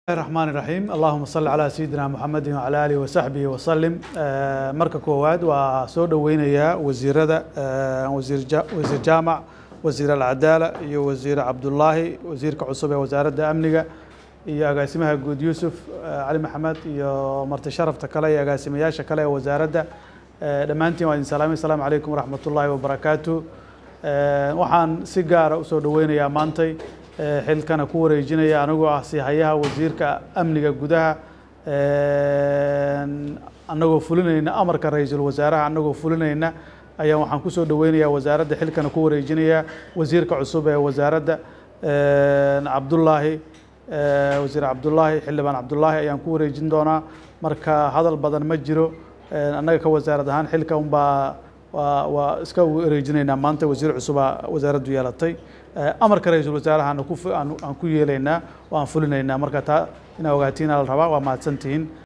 الرحمن الرحيم اللهم صل على سيدنا محمد وعلى آله وصحبه وسلم marka koowaad waa soo dhoweynayaa wasiirada wasiir wasiir jaamac wasiir alcadaala iyo wasiir cabdullaahi wasiirka cusub ee wasaaradda amniga iyo agaasimaha guud yuusuf cali maxamed iyo marti sharafta kale iyo agaasimayaasha kale ee wasaaradda dhammaantiin waa idin salaamay asalaamu calaykum waraxmat ullaahi wabarakaatu waxaan si gaara usoo dhoweynayaa maantay xilkana ku wareejinaya anigoo ah sihayaha wasiirka amniga gudaha annagoo fulinayna amarka ra-iisul wasaaraha annagoo fulinayna ayaa waxaan kusoo dhoweynayaa wasaaradda xilkana ku wareejinaya wasiirka cusub ee wasaaradda cabdullaahi wasiir cabdullaahi xildhibaan cabdullaahi ayaan ku wareejin doonaa marka hadal badan ma jiro annaga ka wasaarad ahaan xilka unbaa waa waa iska wareejinaynaa maanta wasiir cusubaa wasaaraddu yeelatay amarka ra-iisul wasaarahana ku aan ku yeelaynaa oo aan fulinaynaa marka taa inaa ogaatiin la rabaa waa mahadsantihiin